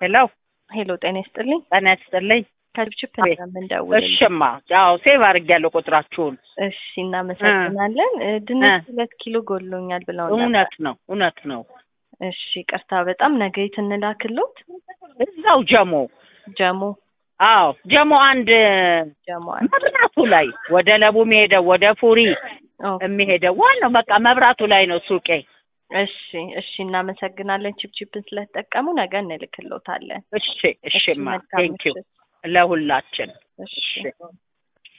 ሄሎ ሄሎ ጤና ይስጥልኝ። ጤና ይስጥልኝ። ከችፕ ቤት- የምንደውል እሽማ ያው ሴቭ አድርጌያለሁ ቁጥራችሁን። እሺ፣ እናመሰግናለን። እ፣ ድንች ሁለት ኪሎ ጎድሎኛል ብለው ነበር። እውነት ነው እውነት ነው። እሺ፣ ቅርታ በጣም ነገ የት እንላክሎት? እዛው ጀሞ ጀሞ አዎ ጀሞ አንድ ጀሞ አንድ መብራቱ ላይ ወደ ለቡ የሚሄደው ወደ ፉሪ ኦ፣ የሚሄደው ዋናው በቃ መብራቱ ላይ ነው ሱቄ። እሺ፣ እሺ፣ እናመሰግናለን። ቺፕቺፕን ስለተጠቀሙ ነገ እንልክሎታለን። እሺ እሽማ መልካም ቴንኪው ምሽት። ለሁላችን እሺ እሺ